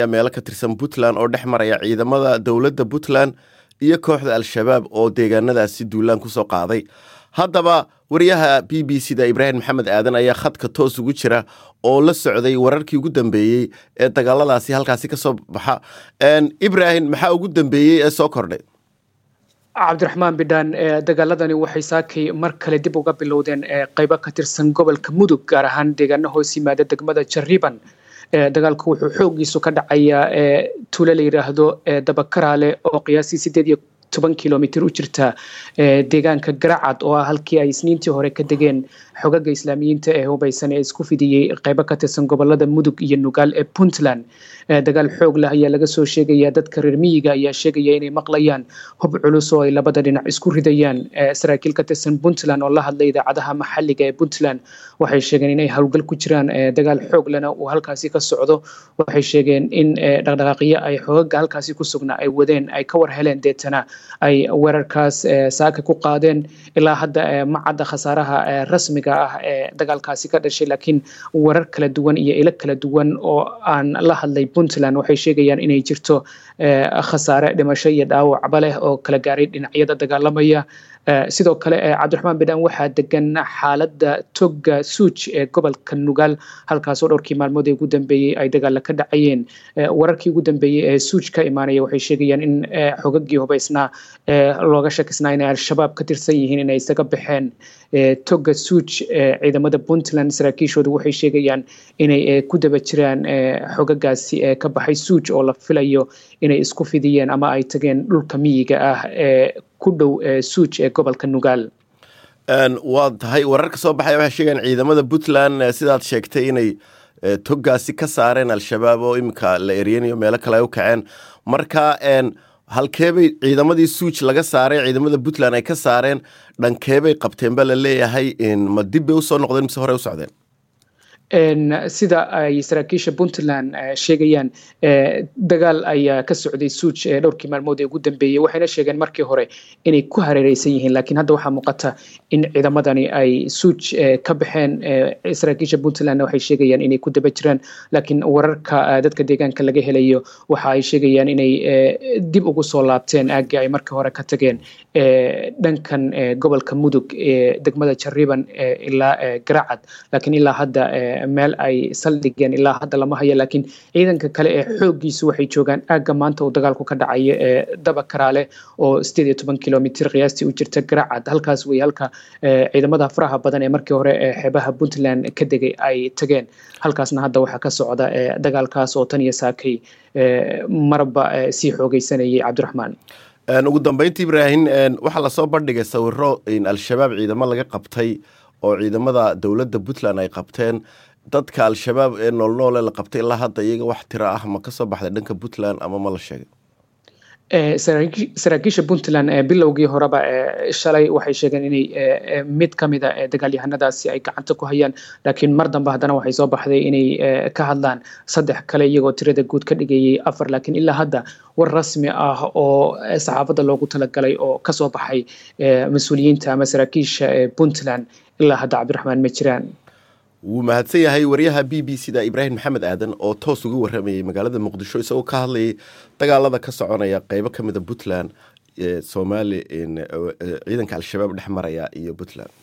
meelo ka tirsan puntland oo dhex maraya ciidamada dowladda puntland iyo kooxda al-shabaab oo deegaanadaasi duulaan kusoo qaaday haddaba wariyaha b b c da ibraahim maxamed aadan ayaa khadka toos ugu jira oo la socday wararkii ugu dambeeyey ee dagaaladaasi halkaasi ka soo baxa ibraahim maxaa ugu dambeeyey ee soo kordhay cabdiraxmaan bidhaan dagaaladani waxay saakay mar kale dib uga bilowdeen qaybo ka tirsan gobolka mudug gaar ahaan deegaano hoos yimaada degmada jariban dagaalku wuxuu xoogiisu ka dhacayaa tuulo la yidhaahdo dabakaraale oo qiyaastii sideed iyo toban kilomitr u jirta deegaanka garacad oo ah halkii ay isniintii hore ka degeen xogaga islaamiyiinta ee hubaysan ee isku fidiyey qaybo ka tirsan gobolada mudug iyo nugaal ee puntland dagaal xoog leh ayaa laga soo sheegaya dadka reer miyiga ayaa sheegaya inay maqlayaan hub culus oo ay labada dhinac isku ridayaan saraakiil ka tirsan puntland oo la hadlay idaacadaha maxalliga ee puntland waxay sheegeen inay howlgal ku jiraan dagaal xoog lena uu halkaasi ka socdo waxay sheegeen in dhaqdhaqaaqyo ay xogaga halkaasi ku sugnaa ay wadeen ay ka war heleen deetana ay weerarkaas saaka ku qaadeen ilaa hadda ma cadda khasaaraha rasmiga ah ee dagaalkaasi ka dhashay laakiin warar kala duwan iyo ilo kala duwan oo aan la hadlay puntland waxay sheegayaan inay jirto khasaare dhimasho iyo dhaawacba leh oo kala gaaray dhinacyada dagaalamaya sidoo kale cabdiraxmaan bidhaan waxaa degan xaaladda toga suuj ee gobolka nugaal halkaasoo dhowrkii maalmood ee ugu dambeeyey ay dagaala ka dhacayeen wararkii ugu dambeeyey ee suuj ka imaanaya waxay sheegayaan in xogagii hubaysnaa looga shakisnaa inay al-shabaab ka tirsan yihiin inay isaga baxeen toga suuj ciidamada puntland saraakiishoodu waxay sheegayaan inay ku daba jiraan xogagaasi ka baxay suuj oo la filayo inay isku fidiyeen ama ay tageen dhulka miyiga ah ee ku dhow suuj ee gobolka nugaal waa tahay wararka soo baxaya waxay sheegayaan ciidamada puntland sidaad sheegtay inay togaasi ka saareen al-shabaab oo iminka la eryanayo meelo kale ay u kaceen marka halkeebay ciidamadii suuj laga saaray ciidamada puntland ay ka saareen dhankeebay qabteen ba la leeyahay ma dib bay usoo noqdeen mise hore u socdeen sida ay saraakiisha puntland sheegayaan dagaal ayaa ka socday suuj dhowrkii maalmood ee ugu dambeeyey waxayna sheegeen markii hore inay ku hareereysan yihiin laakiin hadda waxaa muuqata in ciidamadani ay suuj ka baxeen saraakiisha puntlandna waxay sheegayaan inay ku daba jiraan laakiin wararka dadka deegaanka laga helayo waxa ay sheegayaan inay dib ugu soo laabteen aaggii ay markii hore ka tageen dhankan gobolka mudug ee degmada jariban ilaa garacad laakiin ilaa hadda meel ay saldhigeen ilaa hadda lama hayo laakiin ciidanka kale ee xooggiisu waxay joogaan aagga maanta uu dagaalku ka dhacayo ee daba karaale oo sideed iyo toban kilomitr qiyaastii u jirta garacad halkaas wey halka ciidamada faraha badan ee markii hore xeebaha puntland ka degay ay tageen halkaasna hadda waxaa ka socda dagaalkaas oo tan iyo saakay marba sii xoogeysanayay cabdiraxmaan ugu dambeynta ibraahim waxaa lasoo bandhigay sawiro al-shabaab ciidamo laga qabtay oo ciidamada dowladda puntland ay qabteen dadka al-shabaab ee noolnoole la qabtay ilaa hadda iyaga wax tiro ah ma kasoo baxday dhanka puntland ama ma la sheegay saraakiisha puntland bilowgii horeba shalay waxay sheegeen inay mid ka mida dagaalyahanadaasi ay gacanta ku hayaan laakiin mar dambe haddana waxay soo baxday inay ka hadlaan saddex kale iyagoo tirada guud ka dhigayay afar laakiin ilaa hadda war rasmi ah oo saxaafadda loogu talagalay oo kasoo baxay mas-uuliyiinta ama saraakiisha puntland ilaa hadda cabdiraxmaan ma jiraan wuu mahadsan yahay wariyaha b b c da ibraahim maxamed aadan oo toos uga waramayay magaalada muqdisho isagoo ka hadlayay dagaalada ka soconaya qeybo ka mida puntland somaali ciidanka al-shabaab dhex maraya iyo puntland